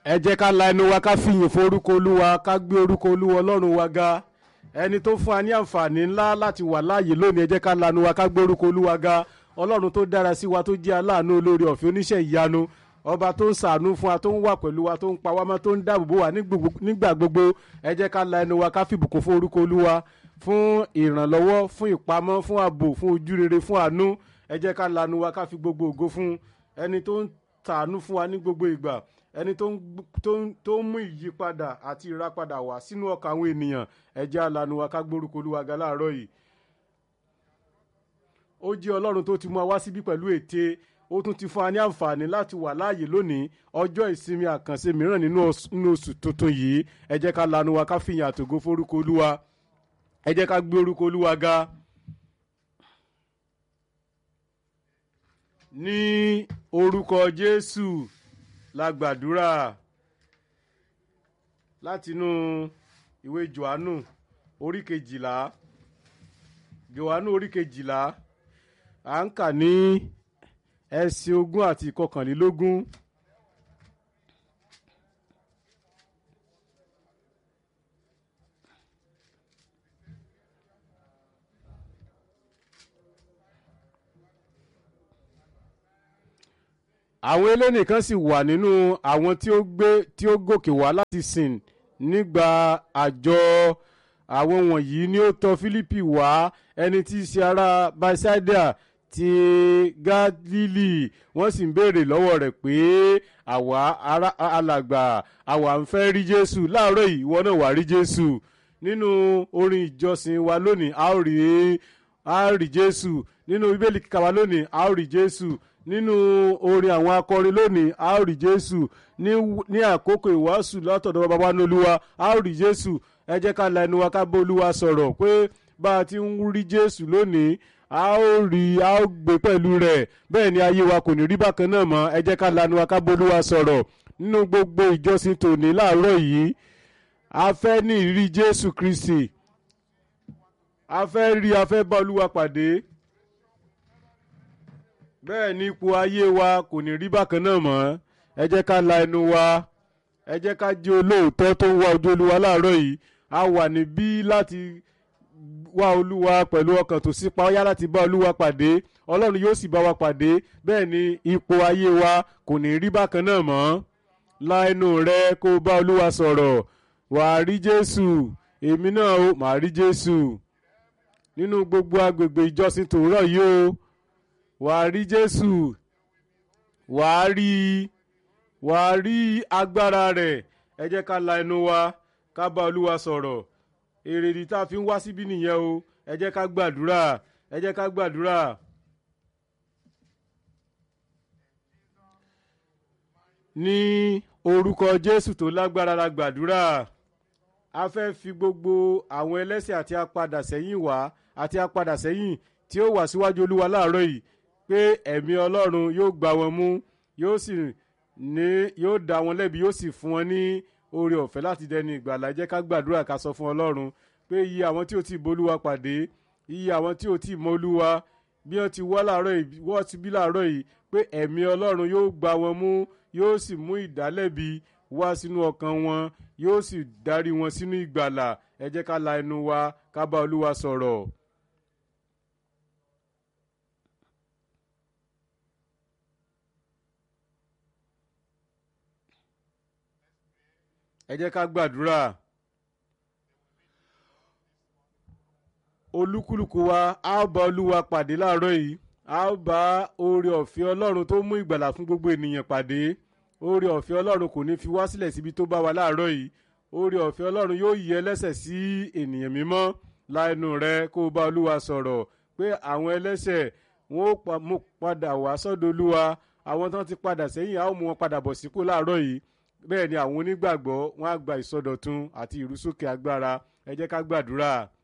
ẹ jẹ́ ká la ẹnu wa ká fìyìn fún orúkọ olúwa ká gbé orúkọ olúwa ọlọ́run wa ga ẹni tó fún wa ní àǹfààní ńlá láti wà láàyè lónìí ẹ jẹ́ ká lanu wa ká gbé orúkọ olúwa ga ọlọ́run tó dára sí wa tó jẹ́ aláàánú olórí ọ̀fẹ́ oníṣẹ́ ìyanu ọba tó ń ṣàánú fún wa tó ń wà pẹ̀lú wa tó ń pa wá mọ́ tó ń dáàbò bò wá nígbà gbogbo ẹ jẹ́ ká la ẹnu wa ká fìbùkún fún orúkọ olúwa fún ìrànlọ́wọ́ fún ìpamọ́ fún ààbò fún ojúrere fún àánú ẹ jẹ́ ká lanu wa ká fi gbogbo ògo fún ẹni tó ń tàánú fún wa ní gbogbo ìgbà ẹni tó ń tó ń mú ìyípadà àti ìràpadà wá sínú ọkàn àwọn ènìyàn ẹ jẹ́ alanu wa ká gbórúkọ olúwa ga láàárọ̀ yìí ó jẹ́ ọlọ́run tó ti mú wa wá síbí pẹ̀lú ète ó tún ti fún wa ní àǹfààní láti wà láàyè lónìí ọjọ́ ìsinmi àkànṣe mìíràn nínú oṣù tuntun yìí ẹ jẹ́ ká lanu wa ká fìyàn àtògo forúkọ olúwa ẹ jẹ́ ká gbé orúkọ olúwa ga. ní orúkọ jésù la gbàdúrà látinú ìwé johannu orí kejìlá johannu orí kejìlá à ń kà ní ẹsẹ̀ ogún àti ìkọkànlélógún. àwọn elénìkan sì wà nínú àwọn tí ó gbé tí ó gòkè wá láti sìn nígbà àjọ àwọn wọ̀nyí ni ó tọ̀ Fílípì wá ẹni tí í ṣe ará Bethsaida ti Gálílì wọ́n sì ń béèrè lọ́wọ́ rẹ̀ pé àwa ará alàgbà àwa ń fẹ́ rí Jésù láàárọ̀ yìí ìwọ náà wà rí Jésù nínú orin ìjọsìn wa lónìí a ó rí a ó rí Jésù nínú bíbélì kíkà wa lónìí a ó rí Jésù nínú orin àwọn akọrin lónìí a ó rí jésù ní àkókò ìwàásù látọ̀dọ̀ bàbá ní olúwa a ó rí jésù ẹ jẹ́ ká la ẹnu wa ká bá olúwa sọ̀rọ̀ pé bá a ti ń rí jésù lónìí a ó rí a ó gbé pẹ̀lú rẹ̀ bẹ́ẹ̀ ni ayé wa kò ní rí bákan náà mọ́ ẹ jẹ́ ká la ẹnu wa ká bá olúwa sọ̀rọ̀ nínú gbogbo ìjọsìn tòní láàárọ̀ yìí a fẹ́ ní ìrírí jésù kristi a fẹ́ rí a fẹ́ bá olúwa pàdé bẹ́ẹ̀ ni ipò ayé wa kò ní rí bákan náà mọ́ ẹ jẹ́ ká la ẹnu wa ẹ jẹ́ ká jẹ́ olóòótọ́ tó ń wá ojú olúwa láàárọ̀ yìí a wà níbí láti wá olúwa pẹ̀lú ọkàn tó sípa ọyá láti bá olúwa pàdé ọlọ́run yóò sì bá wa pàdé bẹ́ẹ̀ ni ipò ayé wa kò ní rí bákan náà mọ́ la ẹnu rẹ kó o bá olúwa sọ̀rọ̀ wàá rí jésù èmi náà ó màá rí jésù nínú gbogbo agbègbè ìjọsìn tòórọ̀ yìí o wàá rí jésù wàá rí wàá rí agbára rẹ̀ ẹ jẹ́ ká la ẹnu wa ká bá olúwa sọ̀rọ̀ èrèdí tá a fi ń wá síbí nìyẹn o ẹ jẹ́ ká gbàdúrà ẹ jẹ́ ká gbàdúrà. ní orúkọ jésù tó lágbára la gbàdúrà a fẹ́ fi gbogbo àwọn ẹlẹ́ṣẹ̀ àti apadà sẹ́yìn wá àti apadà sẹ́yìn tí ó wà síwájú olúwa láàárọ̀ yìí pé ẹ̀mí ọlọ́run yóò gbá wọn mú yóò sì ní yóò dá wọn lẹ́bi yóò sì fún wọn ní oore ọ̀fẹ́ láti dẹni ìgbàlà jẹ́ ká gbàdúrà ká sọ fún ọlọ́run pé iye àwọn tí ò tí ì bolúwa pàdé iye àwọn tí ò tí ì mọ olúwa bí wọ́n ti wá láàárọ̀ yìí wọ́n ti bí láàárọ̀ yìí pé ẹ̀mí ọlọ́run yóò gbá wọn mú yóò sì mú ìdálẹ́bi wá sínú ọkàn wọn yóò sì darí wọn sínú ìgbàlà ẹ jẹ́ ká la ẹnu wa ká bá olúwa sọ̀rọ̀. ẹ jẹ́ ká gbàdúrà olúkúlùkù wa a ó bá olúwa pàdé láàárọ̀ yìí a ó bá oore ọ̀fẹ́ ọlọ́run tó mú ìgbàlà fún gbogbo ènìyàn pàdé oore ọ̀fẹ́ ọlọ́run kò ní fi wá sílẹ̀ síbi tó bá wa láàárọ̀ yìí oore ọ̀fẹ́ ọlọ́run yóò yí ẹlẹ́ṣẹ̀ sí ènìyàn mímọ́ láẹnu rẹ kó o bá olúwa sọ̀rọ̀ pé àwọn ẹlẹ́ṣẹ̀ wọn ó mú padà wá sọ́dọ̀ olúwa àwọn tó ti padà sẹ́yìn a ó mú wọn padà bọ̀ sípò láàárọ̀ yìí bẹ́ẹ̀ ni àwọn onígbàgbọ́ wọn á gba ìsọdọ̀tun àti ìrúsókè agbára ẹ jẹ́ ká gbàdúrà.